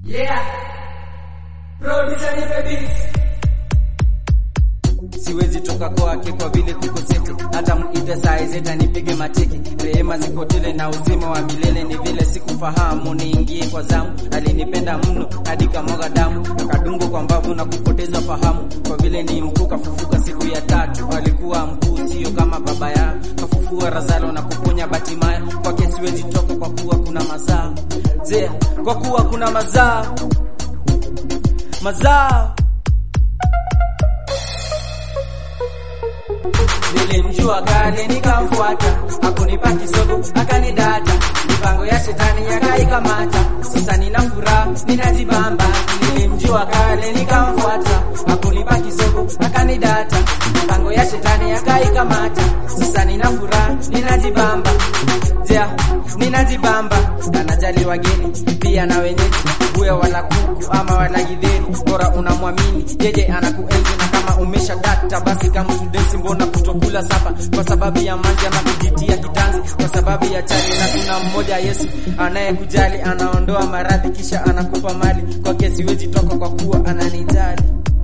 Yeah. Producer nipe beat. siwezi toka kwake kwa vile tuko seti, hata muite saa zeta nipige mateki. Rehema ziko tele na uzima wa milele, ni vile sikufahamu niingie kwa zamu. Alinipenda mno hadi kamwaga damu, akadungwa kwa mbavu na kupoteza fahamu. Kwa vile ni mkuu kafufuka siku ya tatu, alikuwa mkuu sio kama baba yao. Kafufua Razalo na kuponya Batimaya, kwake siwezi toka kwa kuwa kuna mazaa zea, kwa kuwa kuna mazaa mazaa Nilimjua kale nikamfuata, hakunipa kisogo akanidata, mipango ya shetani yakaikamata. Sasa nina furaha ninajibamba. Nilimjua kale nikamfuata, hakunipa kisogo akanidata, mipango ya shetani yakaikamata. Sasa nina furaha ninajibamba, ja ninajibamba, anajali wageni pia na wenyeji, uwe wala kuku ama wala githeri, bora unamwamini yeye anakuenzi na kama umesha data basi kama students mbona kutokula sapa kwa sababu ya manja na kujitia kitanzi kwa sababu ya chali na kuna mmoja Yesu anayekujali anaondoa maradhi kisha anakupa mali kwake siwezi toka kwa kuwa ananijali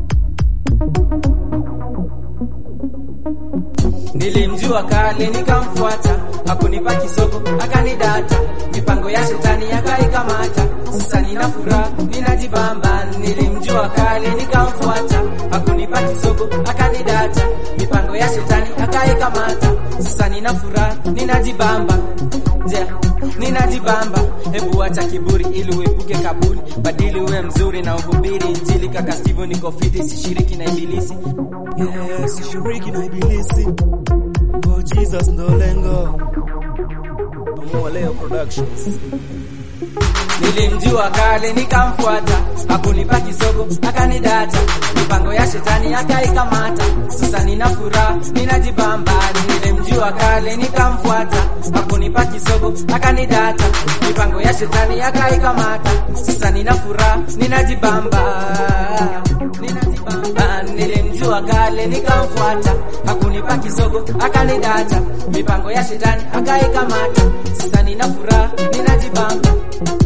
Nilimjua kale nikamfuata, hakunipa kisogo akanidata, mipango ya shetani yakaikamata. Sasa nina furaha ninajibamba. Nilimjua kale nikamfuata, hakunipa kisogo akanidata, mipango ya shetani akaikamata. Sasa nina furaha ninajibamba, ja ninajibamba. Hebu acha kiburi ili uepuke kaburi, badili uwe mzuri na uhubiri Injili. Kaka Steve niko fiti, sishiriki na ibilisi. Yeah, sishiriki na ibilisi. Oh Jesus ndo lengo. Pamoja leo productions. Nilimjua kale nikamfuata, hakunipa kisogo akanidata, mipango ya shetani akaikamata. Sasa nina furaha ninajibamba. Nilimjua kale nikamfuata, hakunipa kisogo akanidata, mipango ya shetani akaikamata. Sasa nina furaha ninajibamba, ninajibamba. Nilimjua kale nikamfuata, hakunipa kisogo akanidata, mipango ya shetani akaikamata. Sasa nina furaha ninajibamba